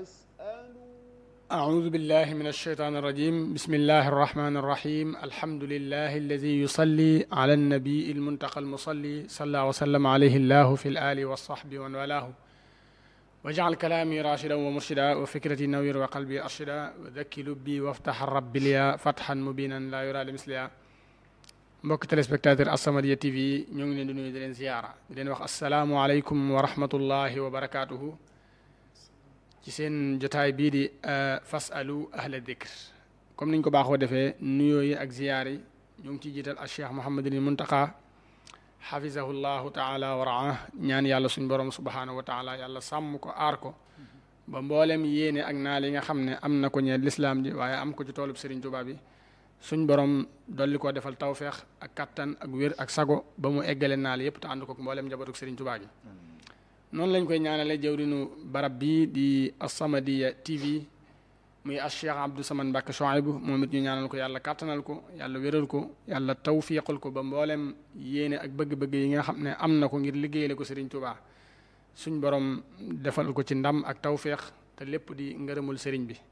فاسألوا أعوذ بالله من الشيطان الرجيم بسم الله الرحمن الرحيم الحمد لله الذي يصلي على النبي المنتقى المصلي صلى وسلم عليه الله في الآل والصحب ومن والاه واجعل كلامي راشدا ومرشدا وفكرتي نوير وقلبي أرشدا وذكي لبي وافتح الرب لي فتحا مبينا لا يرى لمثلها mbokk téléspectateur As-Samadiyya TV ñoo ngi leen di nuyu di leen ziyaara di leen wax asalaamualeykum wa rahmatullahi wa barakaatuhu ci seen jotaay bii di fasalu ahla dikr comme niñ ko baaxoo defee nuyoo yi ak ziyaar yi ñoo ngi ciy jiital al cheikh Mouhamadul Muntaqa xafizahu llahu taala wa raa ñaan yàlla suñ borom subhanahu wa taala yàlla sàmm ko aar ko ba mboolem yéene ak naal yi nga xam ne am na ko ñeel lislaam ji waaye am ko ci toolub Serigne Touba bi suñ borom dolli koo defal tawfeex ak kattan ak wér ak sago ba mu eggale naal yépp te ànd ko mboolem njabootu Serigne Touba gi noonu lañ koy ñaanale jawrinu barab bii di As-Samadiyya TV muy as Cheikh Abdou Samane Mbacke Chouaïbou moom it ñu ñaanal ko yàlla kàttanal ko yàlla wéral ko yàlla tawfiqal ko ba mboolem yéene ak bëgg-bëgg yi nga xam ne am na ko ngir liggéeyale ko Serigne Touba suñ borom defal ko ci ndam ak tawféex te lépp di ngërëmul Serigne bi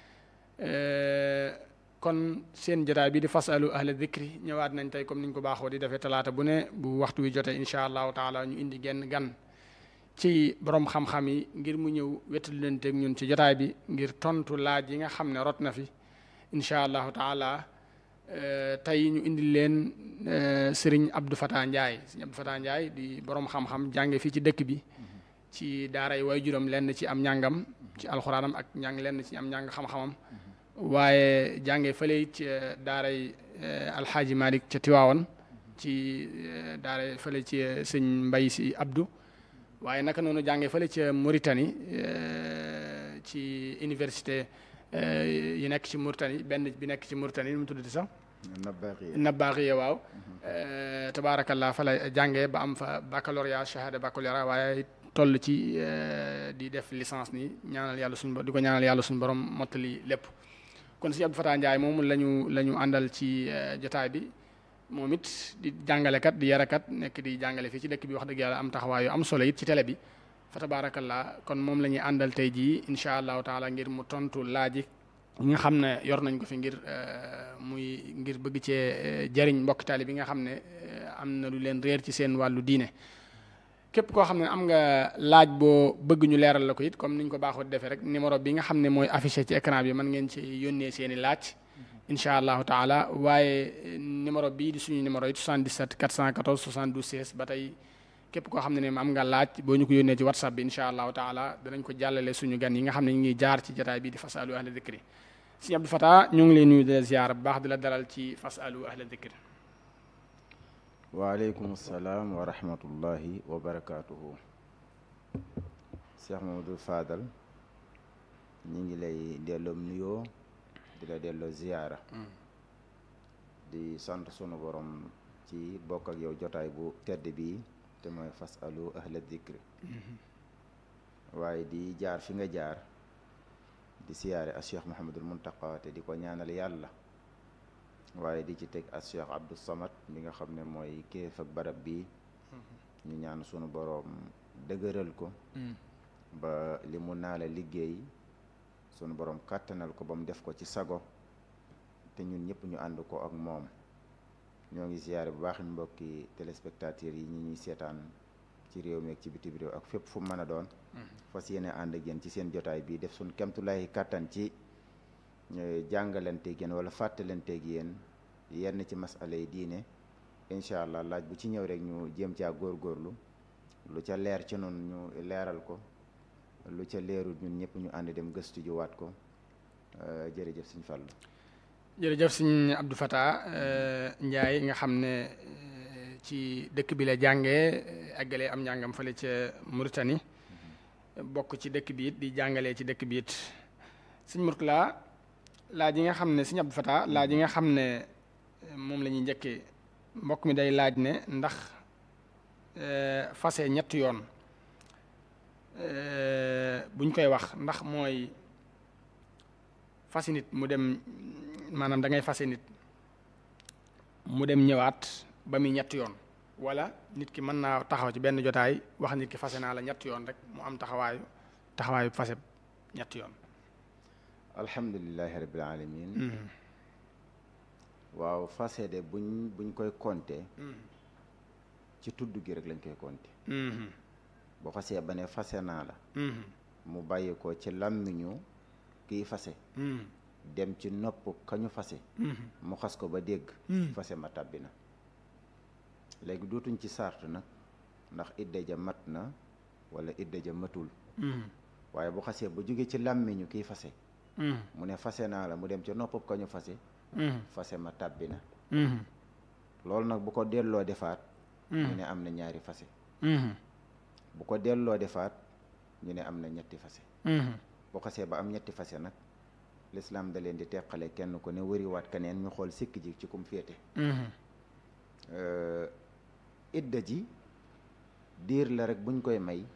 kon seen jotaay bi di fasalu ahla dikri ñëwaat nañ tey comme niñ ko baaxoo di defee talaata bu ne bu waxtu wi jotee incha allahu taala ñu indi genn gan ci borom xam-xam yi ngir mu ñëw wettali leen teg ñun ci jotaay bi ngir tontu laaj yi nga xam ne rot na fi incha allahu taala tey ñu indi leen Serigne Abdou Fatah Ndiaye Serigne Abdou Fatah Ndiaye di borom xam-xam jànge fii ci dëkk bi ci daaray waajuram lenn ci am njàngam ci alxuraanam ak njàng lenn ci am njàng xam-xamam waaye jànge fële it ci daaray alxaaji Malick ca Tiwaawan ci daaray fële ci sëñ Mbay si Abdou waaye naka noonu jànge fële ca Mauritanie ci université yi nekk ci Mauritanie benn bi nekk ci Mauritanie nu mu tuddati sax Nabbaaxiya waaw tabaarakallah fa la jàngee ba am fa baccalauréat shahada baccalauréat waaye toll ci di def licence ni ñaanal yàlla suñu di ko ñaanal yàlla suñu borom mottali lépp kon si Abdou Fatah Ndiaye moom la ñu la ñu àndal ci jotaay bi moom it di jàngalekat di yarakat nekk di jàngale fii ci dëkk bi wax dëgg yàlla am taxawaay yu am solo it ci télé bi fa tabaarakallah kon moom la ñuy àndal tey jii incha allahu taala ngir mu tontu laaj yi nga xam ne yor nañ ko fi ngir muy ngir bëgg cee jariñ mbokk taali bi nga xam ne am na lu leen réer ci seen wàllu diine képp koo xam ne am nga laaj boo bëgg ñu leeral la ko it comme niñ ko baaxoo defee rek numéro bi nga xam ne mooy affiché ci écran bi mën ngeen ci yónnee seen i laaj incha allahu taala waaye numéro bii di suñu numéro it 77 414 72 16 ba tey képp koo xam ne ne am nga laaj boo ñu ko yónnee ci whatsapp bi incha allahu taala danañ ko jàllale suñu gan yi nga xam ne ñu ngi jaar ci jotaay bii di fasalu ahla dikri sëñ Abdou Fatah ñu ngi lay nuyu di la ziar bu baax di la dalal ci fasalu ahla dikri waaleykum salaam wa rahmatullahi wa barakaatuhu Cheikh Mamadou Fadal ñi ngi lay delloo nuyoo di la delloo ziyaara di sant sunu borom ci bokk ak yow jotaay bu tedd bi te mooy fasalu ahla dikri waaye di jaar fi nga jaar di siyaare as Cheikh Mouhamadul Muntaqa te di ko ñaanal yàlla waaye di ci teg as Cheikh Abdou Samad mi nga xam ne mooy kéef ak barab bi ñu ñaan sunu boroom dëgëral ko ba li mu naa la liggéey sunu boroom kàttanal ko ba mu def ko ci sago te ñun ñëpp ñu ànd ko ak moom ñoo ngi ziyaare bu baax mbokki téléspectateurs yi ñi ñuy seetaan ci réew mi ak ci bitim réew ak fépp fu mën a doon fas yéene ànd ak yéen ci seen jotaay bi def suñ kemtulaayi kàttan ci jàngalanteeg yéen wala fàttalanteeg yéen yenn ci masala yi diine incha allah laaj bu ci ñëw rek ñu jéem caa góorgóorlu lu ca leer ci noonu ñu leeral ko lu ca leerul ñun ñëpp ñu ànd dem gëstu ji waat ko jërëjëf suñ fàllu jërëjëf sëñ Abdou Fatah Ndiaye nga xam ne ci dëkk bi la jàngee àggalee am njàngam fële ca Mauritanie bokk ci dëkk bi it di jàngalee ci dëkk bi it sëñ Mourtala laaj yi nga xam ne sëñ Abdou Fatah laaj yi nga xam ne moom la ñuy njëkkee mbokk mi day laaj ne ndax fase ñetti yoon buñ koy wax ndax mooy fasi nit mu dem maanaam da ngay fase nit mu dem ñëwaat ba muy ñetti yoon wala nit ki mën naa taxaw ci benn jotaay wax nit ki fase naa la ñetti yoon rek mu am taxawaayu taxawaayu fase ñetti yoon alhamdulilahi rabbil alamin waaw fase de buñ buñ koy compter ci tudd gi rek lañ koy compter boo xasee ba ne fase naa la mu bàyyi ko ci làmmiñu kiy fase dem ci nopp kañu fase mu xas ko ba dégg fase ma tàbbi na léegi dootuñ ci sart nag ndax idda ja mat na wala idda ja matul waaye bu xasee ba jóge ci làmmiñu kiy fase mu ne fase naa la mu dem ca nopp kañu fase fase ma tàbbi na loolu nag bu ko delloo defaat ñu ne am na ñaari fase bu ko delloo defaat ñu ne am na ñetti fase bu xasee ba am ñetti fase nag lislaam da leen di teqale kenn ku ne wëriwaat keneen ñu xool sikk ji ci kum féete idda ji diir la rek buñ koy may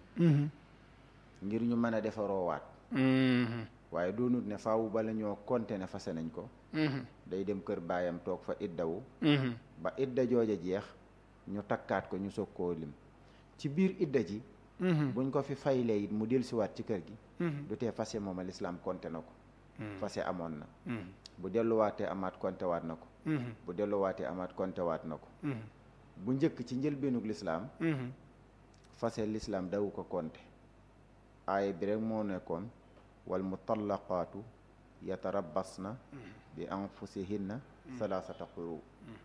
ngir ñu mën a defaroowaat waaye doonut ne faawu bala ñoo konte ne fase nañ ko day dem kër baayam toog fa iddawu ba idda jooja jeex ñu takkaat ko ñu soog koo lim ci biir idda ji buñ ko fi faylee it mu dellusiwaat ci kër gi du tee fase mooma lislaam konte na ko fase amoon na bu delluwaatee amaat konte waat na ko bu delluwaatee amaat konte waat na ko bu njëkk ci njëlbeenug lislaam fase lislaam dawu ko konte aaya bi rek moo nekkoon wal mutallaqaatu yatarabbasna bi anfusihinna salaasata quru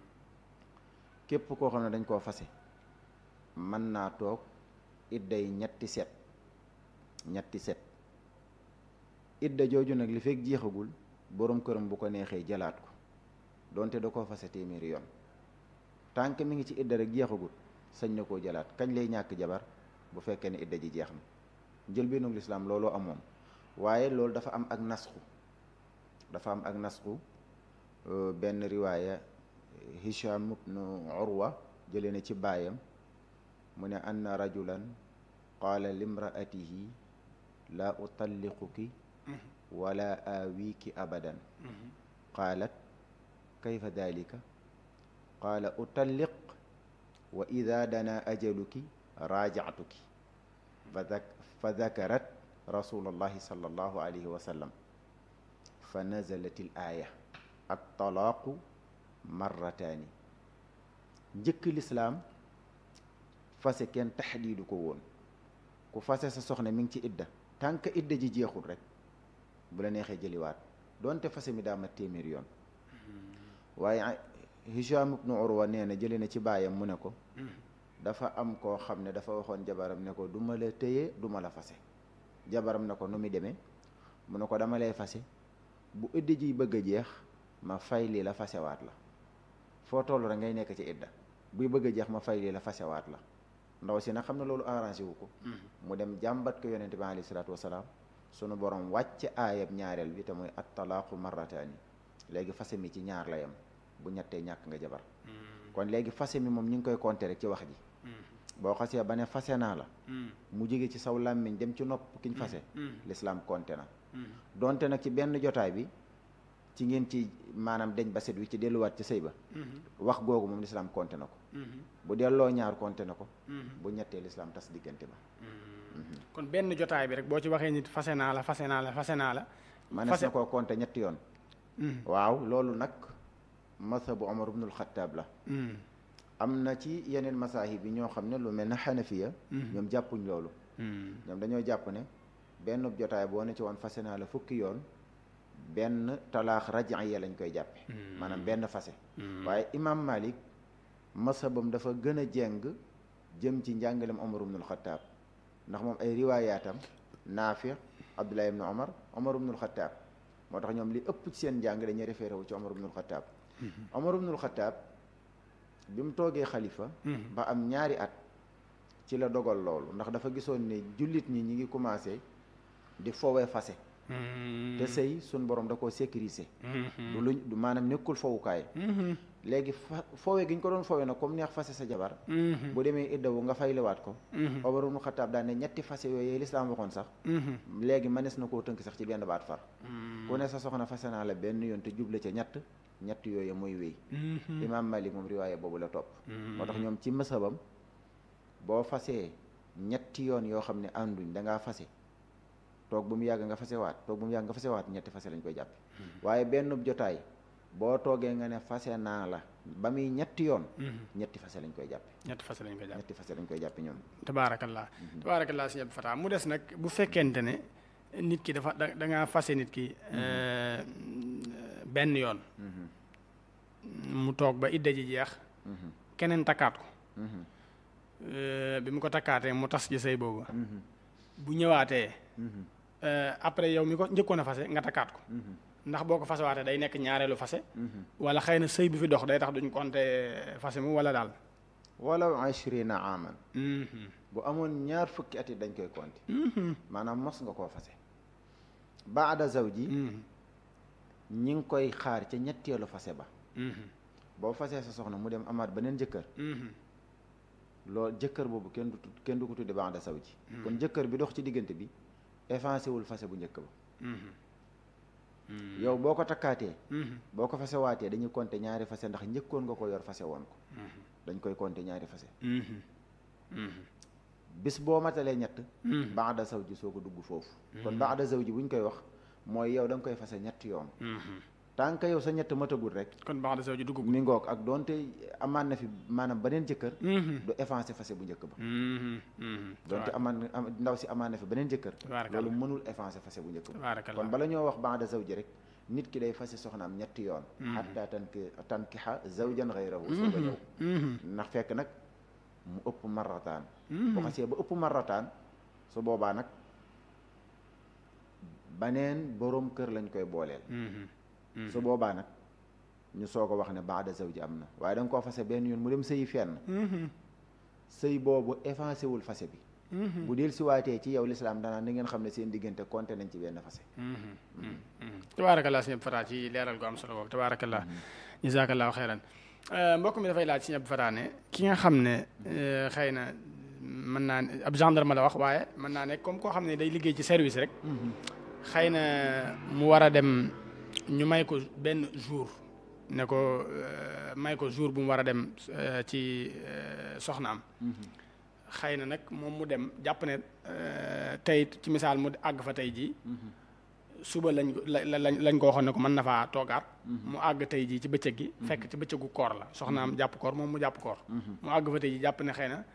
képp koo xam ne dañ koo fase mën naa toog idday ñetti set ñetti set idda jooju nag li fekk jeexagul boroom këram bu ko neexee jëlaat ko donte da koo fase téeméeri yoon tànk mi ngi ci idda rek jeexagul sañ na koo jëlaat kañ lay ñàkk jabar bu fekkee ne idda ji jeex na njëlbéenug lislaam looloo amoon waaye loolu dafa am ak nasxu dafa am ak nasxu benn riwaaya hisham ibnu urwa jëlee na ci baayam mu ne anna rajulan qaala limraatihi laa utalliquki wala aawiki abadan qaalat kayfa dalika qaala utalliq wa ida dana ajaluki raajactuki fa dakarat rasulullahi sallallahu alayhi wa sallam fa nazalat il aaya attalaaqu marrataani njëkk lislaam fase kenn taxdiidu ko woon ku fase sa soxna mi ngi ci idda tànk idda ji jeexul rek bu la neexee jëliwaat doonte fase mi daa mat téeméer yoon waaye Hisham ibnu Urwa nee na jëlee na ci baayam mu ne ko dafa am koo xam ne dafa waxoon jabaram ne ko du ma la téye du ma la fase jabaram ne ko nu muy demee mu ne ko dama lay fase bu idda ji bëgg a jeex ma fay lii la fasewaat la foo toll rek ngay nekk ci idda buy bëgg a jeex ma fay lii la fasewaat la ndaw si nag xam ne loolu arrangé wu ko mu dem jàmbat ko yonente bi alayhi salaatu wasalaam sunu borom wàcc aayab ñaareel bi te mooy at talaaqu marrataani léegi fase mi ci ñaar la yam bu ñettee ñàkk nga jabar kon léegi fase mi moom ñu ngi koy compter rek ci wax ji boo xasee ba ne fase naa la mu jóge ci saw làmmiñ dem ci nopp kiñ fase lislaam compter na donte nag ci benn jotaay bi ci ngeen ci maanaam deñ ba set wi ci delluwaat ci sëy ba wax googu moom lislaam compter na ko bu delloo ñaar compter na ko bu ñettee lislaam tas diggante ba kon benn jotaay bi rek boo ci waxee nit fase naa la fase naa la fase naa la manees na koo compter ñetti yoon waaw loolu nag mazhabu Omar ibnul Xattaab la am na ci yeneen masaahib yi ñoo xam ne lu mel ne xanafiya ñoom jàppuñ loolu ñoom dañoo jàpp ne benn jotaay boo ne ci woon fase naa la fukki yoon benn talaax rajiya lañ koy jàppe maanaam benn fase waaye imam Malik mashabam dafa gën a jeng jëm ci njàngalem Omar ibnul Xattaab ndax moom ay riwaayaatam Naafi Abdullah ibnu Omar Omar ibnul Xattaab moo tax ñoom li ëpp ci seen njàng dañuy référé wu ci Omar ibnul Xattaab Omar ibnul Xattaab bi mu toogee xalifa ba am ñaari at ci la dogal loolu ndax dafa gisoon ne jullit ñi ñi ngi commencé di fowe fase te sëy suñ borom da koo sécuriser du luñ du maanaam nekkul fowukaay léegi fa fowe gi ñu ko doon fowe nag comme neex fase sa jabar bu demee iddawu nga fayliwaat ko Omar ibnul Xattaab daan ne ñetti fase yooyu lislaam waxoon sax léegi mënees na koo tënk sax ci benn baat far ku ne sa soxna fase naa la benn yoon te juble ca ñett ñett yooyu mooy wéy imaam Malik moom riwaaye boobu la topp moo tax ñoom ci mësabam boo fasee ñetti yoon yoo xam ne ànduñ dangaa fase toog bu mu yàgg nga fasewaat toog bu mu yàgg nga fasewaat ñetti fase lañ koy jàppe waaye benn jotaay boo toogee nga ne fase naa la ba muy ñetti yoon ñetti fase lañ koy jàppe ñetti fase lañ koy jàppe ñetti fase lañ koy jàppe ñoom tabaarakallah tabaarakallah sëñ Abdou Fatah mu des nag bu fekkente ne nit ki dafa da da ngaa fase nit ki benn yoon mu toog ba idda ji jeex keneen takkaat ko bi mu ko takkaatee mu tas ci sëy boobu bu ñëwaatee après yow mi ko njëkkoon a fase nga takkaat ko ndax boo ko fasewaatee day nekk ñaareelu fase wala xëy na sëy bi fi dox day tax duñ compter fase mu wala daal walaw ashrina aman bu amoon ñaar fukki at yi dañ koy compter maanaam mos nga koo fase baada zawji ñi ngi koy xaar ca ñetteelu fase ba boo fasee sa soxna mu dem amaat beneen jëkkër loolu jëkkër boobu kenn du kenn du ko tudde baada zawji kon jëkkër bi dox ci diggante bi effacé wul fase bu njëkk ba yow boo ko takkaatee boo ko fase waatee dañuy compter ñaari fase ndax njëkkoon nga ko yor fase woon ko dañ koy compter ñaari fase bis boo matalee ñett baada zawji soo ko dugg foofu kon baada zawji bu ñu koy wax mooy yow da nga koy fase ñetti yoon tant que yow sa ñett matagul rek kon baada zawji dugg mi ngoog ak doonte amaan na fi maanaam beneen jëkkër du effacé fase bu njëkk ba doonte amaan ndaw si amaan na fi beneen jëkkër loolu mënul effacé fase bu njëkk ba kon bala ñoo wax baada zawji rek nit ki day fase soxnaam ñetti yoon xatta tanki tankixa zawjan xayrahu soo ko ñëw ndax fekk nag mu ëpp marrataan bu xasee ba ëpp marrataan su boobaa nag baneen boroom kër lañ koy booleel su boobaa nag ñu soog a wax ne baada zawji am na waaye da nga koo fase benn yoon mu dem sëyi fenn sëy boobu effacé wul fase bi bu del siwaatee ci yow lislaam danaan ni ngeen xam ne seen diggante compté nañ ci benn fase tabaarakallah sëñ Abdou Fatah ci leeral gu am solo boobu tabaarakallah jazakallahu xeyran mbokk mi dafay laaj sëñ Abdou Fatah ne ki nga xam ne xëy na mën naa ne ab gendarme la wax waaye mën naa ne comme koo xam ne day liggéey ci service rek xëy na mu war a dem ñu may ko benn jour ne ko may ko jour bu mu war a dem ci soxnaam xëy na nag moom mu dem jàpp ne tey ci misaal mu àgg fa tey jii suba lañ lañ lañ ko waxoon ne ko mën na faa toogaat mu àgg tey jii ci bëccëg gi fekk ci bëccëgu koor la soxnaam jàpp koor moom mu jàpp koor mu àgg fa tey jii jàpp ne xëy na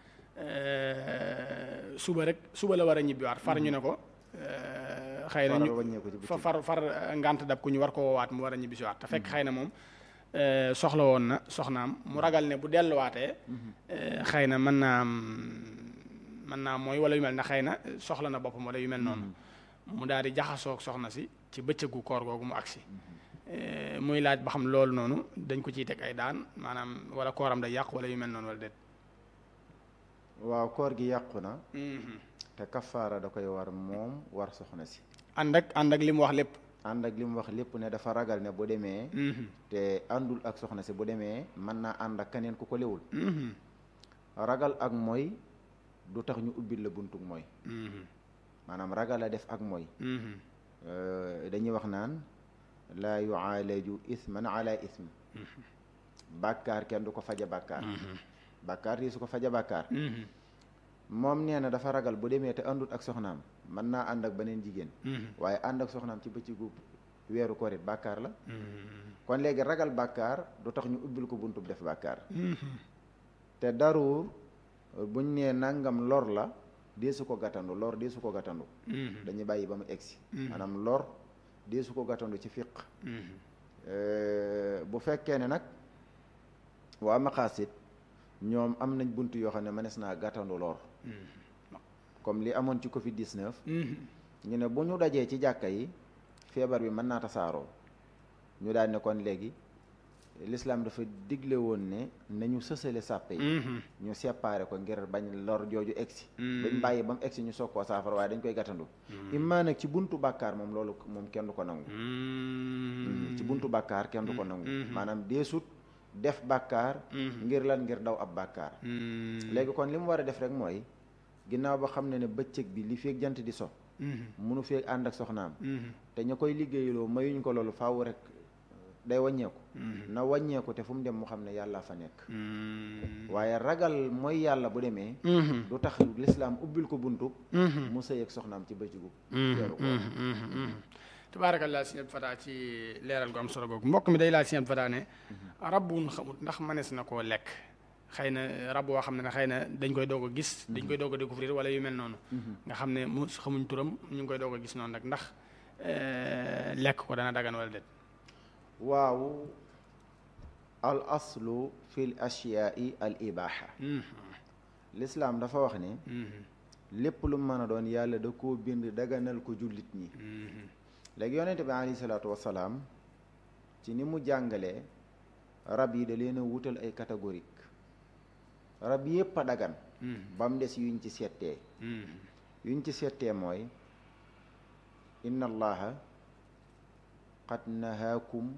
suba rek suba la war a ñibbiwaat far ñu ne ko xëy na ñu fa far far ngant dab ku ñu war ko woowaat mu war a ñibbisiwaat te fekk xëy na moom soxla woon na soxnaam mu ragal ne bu delluwaatee xëy na mën naa mën naa mooy wala yu mel na xëy na soxla na boppam wala yu mel noonu mu daal di jaxasoog soxna si ci bëccëgu koor googu mu agsi muy laaj ba xam loolu noonu dañ ko ciy teg ay daan maanaam wala kooram day yàqu wala yu mel noonu wala déet waaw koor gi yàqu na te kafaara da koy war moom war soxna si ànd ak ànd ak li mu wax lépp ànd ak li mu wax lépp ne dafa ragal ne bu demee te àndul ak soxna si bu demee mën naa ànd ak keneen ku ko lewul ragal ak mooy du tax ñu ubbil la buntug mooy maanaam ragal a def ak mooy dañuy wax naan laa yuaalaju isman ala ism bàkkaar kenn du ko faja bàkkaar bàkkaar di su ko faja bàkkaar moom nee na dafa ragal bu demee te àndut ak soxnaam mën naa ànd ak beneen jigéen waaye ànd ak soxnaam ci bëccëgu weeru korit bàkkaar la kon léegi ragal bàkkaar du tax ñu ubbil ko buntub def bàkkaar te daruur buñ nee nangam lor la dee su ko gàttandu lor dee su ko gàttandu dañuy bàyyi ba mu egsi maanaam lor dee su ko gàttandu ci fiq bu fekkee ne nag waa maqaasit ñoom am nañ bunt yoo xam ne mënees naa gàttandu lor comme li amoon ci Covid 19. ñu ne bu ñu dajee ci jàkka yi feebar bi mën naa tasaaroo ñu daal ne kon léegi l'islam dafa digle woon ne nañu sësale sàppe yi. ñu séparé ko ngir bañ lor jooju egsi. bañ bàyyi ba mu egsi ñu soog koo saafara waaye dañ koy gàttandu. immaa nag ci buntu bàkkaar moom loolu moom kenn du ko nangu. ci buntu bàkkaar kenn du ko nangu. maanaam deesut def bàkkaar. ngir lan ngir daw ab bàkkaar. léegi kon li mu war a def rek mooy. ginnaaw ba xam ne ne bëccëg bi li feeg jant di so munu feeg ànd ak soxnaam te ña koy liggéeyaloo mayuñ ko loolu faaw rek day wàññeeku na wàññeeku te fu mu dem mu xam ne yàlla fa nekk waaye ragal mooy yàlla bu demee du tax lislaam ubbil ko buntu mu sëy ak soxnaam ci bëccëgu weeru koor tabaarakallah sëñ Abdou Fatah ci leeral gu am solo googu mbokk mi day laaj sëñ Abdou Fatah ne rab wun xamut ndax mënees na koo lekk xëy na rab woo xam ne ne xëy na dañ koy doog a gis dañ koy doog a découvrir wala yu mel noonu nga xam ne mu xamuñ turam ñu ngi koy doog a gis noonu nag ndax lekk ko dana dagan wala déet waaw al aslu fi l ashiyaai al ibaha lislaam dafa wax ne lépp lu mën a doon yàlla da koo bind daganal ko jullit ñi léegi yonente bi alayhi salaatu wasalaam ci ni mu jàngalee rab yi da leen a wutal ay catégorique rab yépp a dagan ba mu des yuñ ci settee yuñ ci settee mooy inna allaha qad nahaakum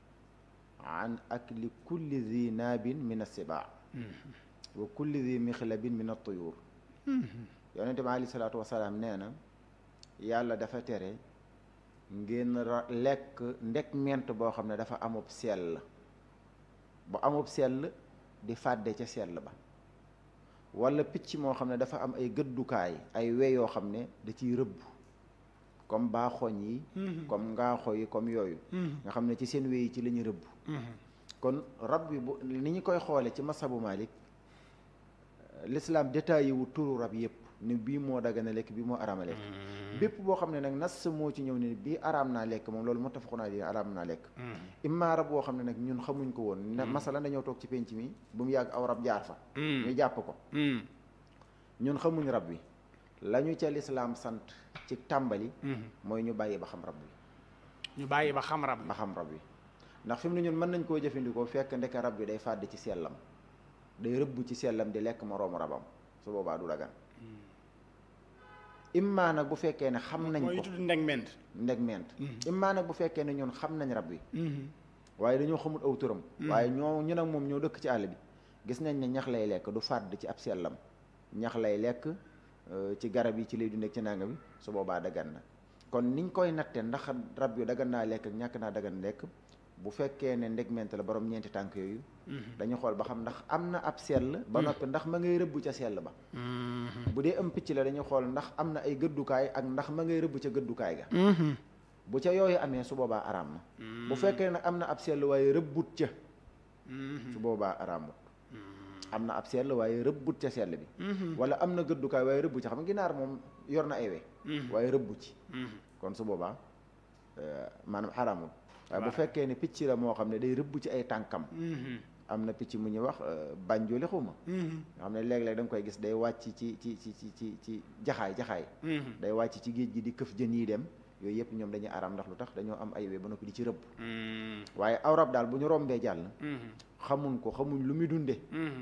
an akli kulli zi naabin min assibaa wa kulli zi mixlabin min attuyur yonente bi alayhi salaatu wasalaam nee na yàlla dafa tere ngeen lekk ndek ment boo xam ne dafa amub sell bu amub sell di fàdde ca sell ba wala picc moo xam ne dafa am ay gëddukaay ay we yoo xam ne da ciy rëbb comme baaxoñ yi comme ngaaxo yi comme yooyu nga xam ne ci seen we yi ci la ñu rëbb kon rab bi bu ni ñu koy xoole ci masabu Malik l'islam détaillé wu turu rab yépp ni bii moo dagana lekk bii moo araama lekk bépp boo xam ne nag nas moo ci ñëw ne bii araam naa lekk moom loolu muttafaqun alayhi araam naa lekk imma rab boo xam ne nag ñun xamuñ ko woon ne masala dañoo toog ci penc mi bu mu yàgg aw rab jaar fa ñu jàpp ko ñun xamuñ rab bi la ñu ca lislaam sant ci tàmbali mooy ñu bàyyi ba xam rab bi ñu bàyyi ba xam rab ba xam rab bi ndax fi mu ne ñun mën nañ koo jëfandikoo fekk ndeke rab bi day fàdd ci sellam day rëbb ci sellam di lekk moroomu rabam su boobaa du dagan immaa nag bu fekkee ne xam nañ mooy ko tudd ndeg ment ndeg ment immaa nag bu fekkee ne ñun xam nañ rab bi waaye dañoo xamul aw turam waaye ñoo ñu nag moom ñoo dëkk ci àll bi gis nañ ne ñax lay lekk du fàdd ci ab sellam ñax lay lekk ci garab yi ci lay dundee ci nanga bi su boobaa dagan na kon niñ koy natte ndax rab yu dagan naa lekk ak ñàkk naa dagan lekk bu fekkee ne ndegment la borom ñeenti tànk yooyu dañu xool ba xam ndax am na ab sell ba noppi ndax ma ngay rëbb ca sell ba bu dee am picc la dañu xool ndax am na ay gëddukaay ak ndax ma ngay rëbb ca gëddukaay ga bu ca yooyu amee su boobaa araam na bu fekkee nag am na ab sell waaye rëbbut ca su boobaa araamut am na ab sell waaye rëbbut ca sell bi wala am na gëddukaay waaye rëbb ca xam nga ginaar moom yor na ay we waaye rëbbu ci kon su boobaa maanaam xaraamut waaye bu fekkee ne picc la moo xam ne day rëbb ci ay tànkam am na picc mu ñuy wax bànjooli xuma nga xam ne léeg-léeg da nga koy gis day wàcc ci ci ci ci ci ci jaxaay jaxaay day wàcc ci géej gi di këf jën yi dem yooyu yëpp ñoom dañuy araam ndax lu tax dañoo am ay we ba noppi di ci rëbb waaye aw rab daal bu ñu rombee jàll xamuñ ko xamuñ lu muy dunde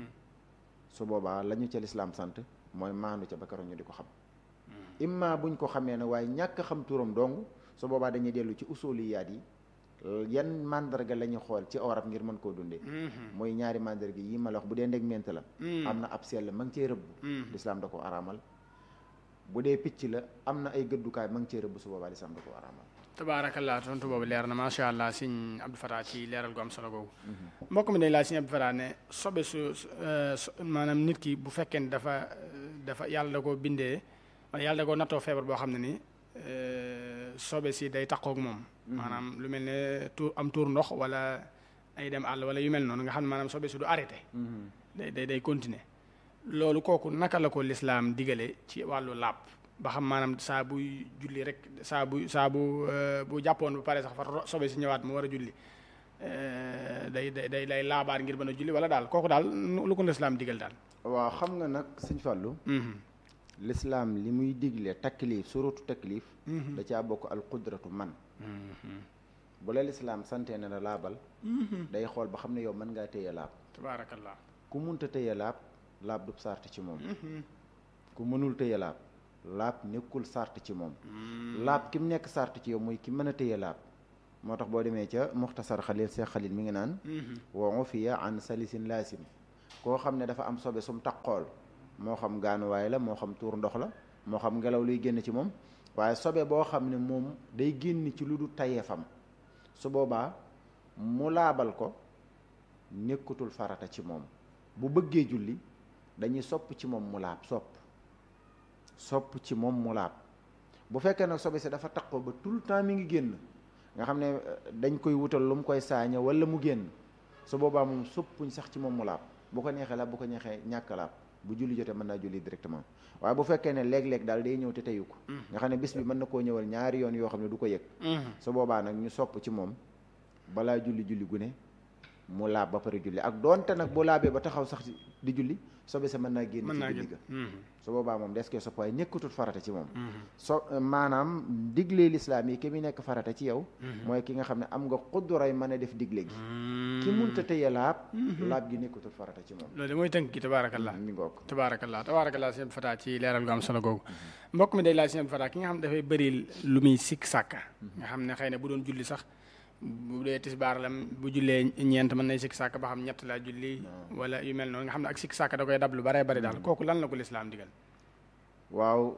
su boobaa la ñu ca lislaam sant mooy maandu ca ba keroog ñu di ko xam imma buñ ko xamee ne waaye ñàkk xam turam dong su boobaa dañuy dellu ci usuliyaat yi yan mandarga la ñu xool ci aw rab ngir mën koo dundee mooy ñaari mandarga yi ma la wax bu dee ndeg ment la am na ab sell ma ngi cee rëbb lislaam da ko araamal bu dee picc la am na ay gëddukaay ma ngi cee rëbb su boobaa lislaam da ko araamal tabaarakallah tontu boobu leer na macha allah sëñ Abdou Fatah ci leeral gu am solo googu mbokk mi dañ laa sëñ Abdou Fatah ne sobe su maanaam nit ki bu fekkee ne dafa dafa yàlla da koo bindee wala yàlla da koo nattoo feebar boo xam ne ni sobe si day taqoog moom maanaam lu mel ne tuur am tuur ndox wala ay dem àll wala yu mel noonu nga xam ne maanaam sobe si du arrêté day day day continuer loolu kooku naka la ko lislaam digale ci wàllu làpp ba xam maanaam saa buy julli rek saa bu saa bu bu jàppoon bu pare sax fa sobe si ñëwaat mu war a julli day day day day laabaar ngir mën a julli wala daal kooku daal lu ko lislaam digal daal waaw xam nga nag sëñ Fallou lislaam li muy digle taklif suratu taklif da caa bokk al qudratu man bu la lislaam santee ne la laabal day xool ba xam ne yow mën ngaa téye laab tabaarakallah ku munta téye laab laab du sart ci moom ku mënul téye laab laab nekkul sart ci moom laab ki mu nekk sart ci yow mooy ki mën a téye laab moo tax boo demee ca muxtasar xalil seex xalil mi ngi naan wa ufiya an salisin laasim koo xam ne dafa am sobe sum taqool moo xam gaanuwaay la moo xam tuur ndox la moo xam ngelaw luy génn ci moom waaye sobe boo xam ne moom day génn ci lu du tayeefam su boobaa mu laabal ko nekkatul farata ci moom bu bëggee julli dañuy sopp ci moom mu laab sopp sopp ci moom mu laab bu fekkee nag sobe si dafa taqoo ba tout le temps mi ngi génn nga xam ne dañ koy wutal lu mu koy saaña wala mu génn su boobaa moom soppuñ sax ci moom mu laab bu ko neexee laab bu ko neexee ñàkk laab bu julli jotee mën naa julli directement waaye bu fekkee ne léeg-léeg daal day ñëw te teyu ko nga xam ne bis bi mën na koo ñëwal ñaari yoon yoo xam ne du ko yëg su boobaa nag ñu sopp ci moom balaa julli julli gu ne mu laab ba pare julli ak doonte nag bu laabee ba taxaw sax di julli sobe sa mën naa génn ci julli ga su boobaa moom des koy sopp waaye nekkatul farata ci moom so maanaam diglee lislaam yi ki mu nekk farata ci yow mooy ki nga xam ne am nga xudduray mën a def digle gi ki munta tëye laab laab gi nekkatul farata ci moom loolu de mooy tënk gi tabaarakallah mi ngoog tabaarakallah tabaarakallah sëñ Fata ci leeral gu am solo googu mbokk mi day laaj sëñ Fata ki nga xam ne dafay bëri lu muy sikk sàkka nga xam ne xëy na bu doon julli sax bu dee tisbaar la bu jullee ñeent mën nay sikk sàkk ba xam ñett laa julli wala yu mel noonu nga xam ne ak sikk sàkk da koy dab lu baree bari daal kooku lan la ko lislaam digal waaw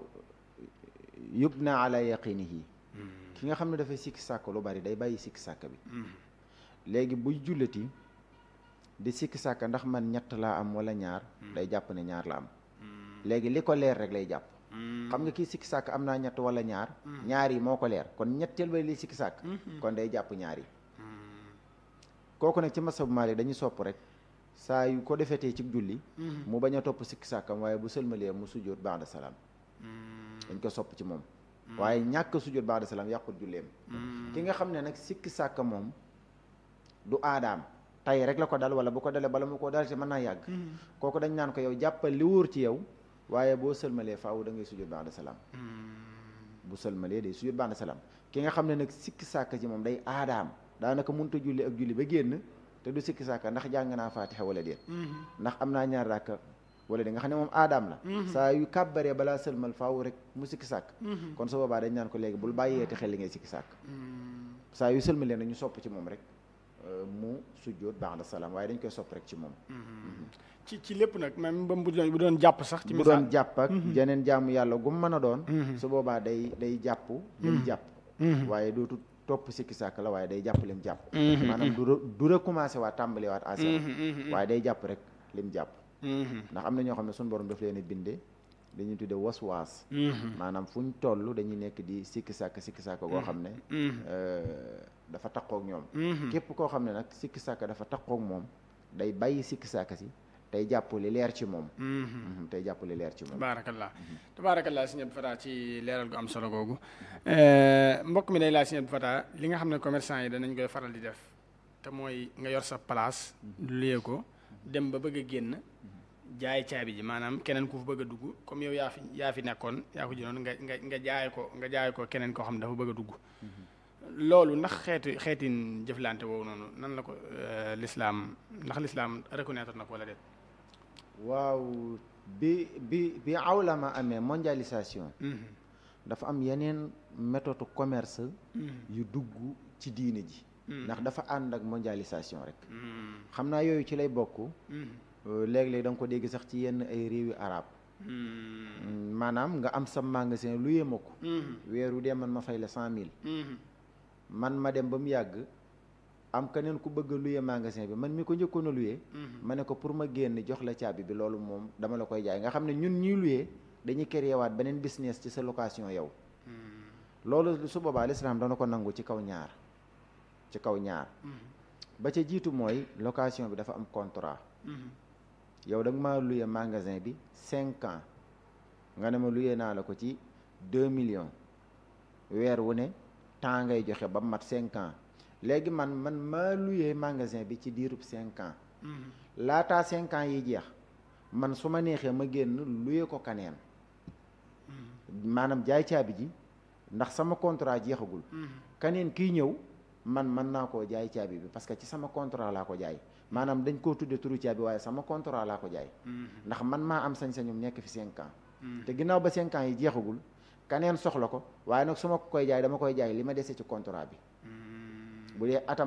yubna ala yaqinihi ki nga xam ne dafay sikk sàkk lu bari day bàyyi sikk sàkk bi léegi buy julliti di sikk sàkk ndax man ñett laa am wala ñaar day jàpp ne ñaar la am léegi li ko leer rek lay jàpp xam nga kii sikki sàkk am naa ñett wala ñaar ñaar yi moo ko leer kon ñetteel ba li sikki sàkk kon day jàpp ñaar yi kooku nag ci masabu Maalik dañuy sopp rek saa yu ko defetee ci julli mu bañ a topp sikki sàkkam waaye bu sëlmalee mu sujjóot ba'da salaam dañ ko sopp ci moom waaye ñàkk sujjóot ba'da salaam yàqut julleem ki nga xam ne nag sikki sàkk moom du aadaam tay rek la ko dal wala bu ko dalee bala mu ko dal ci mën naa yàgg kooku dañ naan ko yow jàppal li wóor ci yow waaye boo sëlmalee faaw da ngay sujjóot ba'da salaam bu sëlmalee day sujjóot ba'da salaam ki nga xam ne nag sikki sàkk ci moom day aadaam daanaka mënut a julli ak julli ba génn te du sikki sàkk ndax jàng naa faatixa wala déet ndax am naa ñaar ràkka wala déet nga xam ne moom aadaam la saa yu kàbbaree balaa sëlmal faaw rek mu sikki sàkk kon su boobaa dañ naan ko léegi bul bàyyeeti xel li ngay sikki sàkk saa yu sëlmalee nag ñu sopp ci moom rek mu sujjóot ba'da salaam waaye dañ koy sopp rek ci moom ci ci lépp nag même ba bu doon bu doon jàpp sax. ci bu doon jàpp ak jeneen jaamu yàlla gum mën a doon. su boobaa day day jàpp. lim jàpp. waaye dootu topp sikki sàkk la waaye day jàpp lim jàpp. maanaam du du recommencé waat tàmbali waat à waaye day jàpp rek lim jàpp. ndax am na ñoo xam ne suñu borom daf leen a bindee dañuy tuddee waswaas. maanaam fu ñu toll dañuy nekk di sikki sàkk sikki sàkk goo xam ne. dafa taqoog ñoom. képp koo xam ne nag sikki sàkk dafa taqoog moom day bàyyi sikki sàkk si. tey jàpp li leer ci moom. tey jàpp li leer ci moom. tabaarakallah tabaarakallah sëñ Abdou Fatah ci leeral gu am solo googu mbokk mi day laaj sëñ Abdou Fatah li nga xam ne commerçant yi danañ koy faral di def te mooy nga yor sa place. luyee ko dem ba bëgg a génn jaay caabi ji maanaam keneen ku fa bëgg a dugg comme yow yaa fi yaa fi nekkoon yaa ko jëloon nga nga nga jaay ko nga jaay ko keneen koo xam ne dafa bëgg a dugg. loolu ndax xeeti xeetin jëflante woowu noonu nan la ko lislaam ndax lislaam reconnaître na ko wala déet. waaw bi bi bi awlama amee mondialisation dafa am yeneen méthode commerce yu dugg ci diine ji ndax dafa ànd ak mondialisation rek xam naa yooyu ci lay bokk léeg-léeg da nga ko dégg sax ci yenn ay réewi arab maanaam nga am sa magasin lu yema ko weeru dee man ma fay la cent mille man ma dem ba mu yàgg am keneen ku bëgg a luye magasin bi man mi ko njëkkoon a luye ma ne ko pour ma génn jox la caabi bi loolu moom dama la koy jaay nga xam ne ñun ñuy luye dañuy créer waat beneen business ci sa location yow loolu su boobaa lislaam dana ko nangu ci kaw ñaar ci kaw ñaar ba ca jiitu mooy location bi dafa am contrat yow da nga maa luye magasin bi cinq ans nga ne ma luye naa la ko ci deux millions weer wu ne temps ngay joxe ba mat cinq ans léegi man man maa luyee magasin bi ci diirub cinq ans laataa cinq ans yi jeex man su ma neexee ma génn luyee ko kaneen maanaam jaay caabi ji ndax sama contrat jeexagul kaneen kii ñëw man mën naa koo jaay caabi bi parce que ci sama contrat laa ko jaay maanaam dañ koo tudde turu caabi waaye sama contrat laa ko jaay ndax man maa am sañ-sañum nekk fi cinq ans te ginnaaw ba cinq ans yi jeexagul kaneen soxla ko waaye nag su ma koy jaay dama koy jaay li ma dese ci contrat bi bu dee atam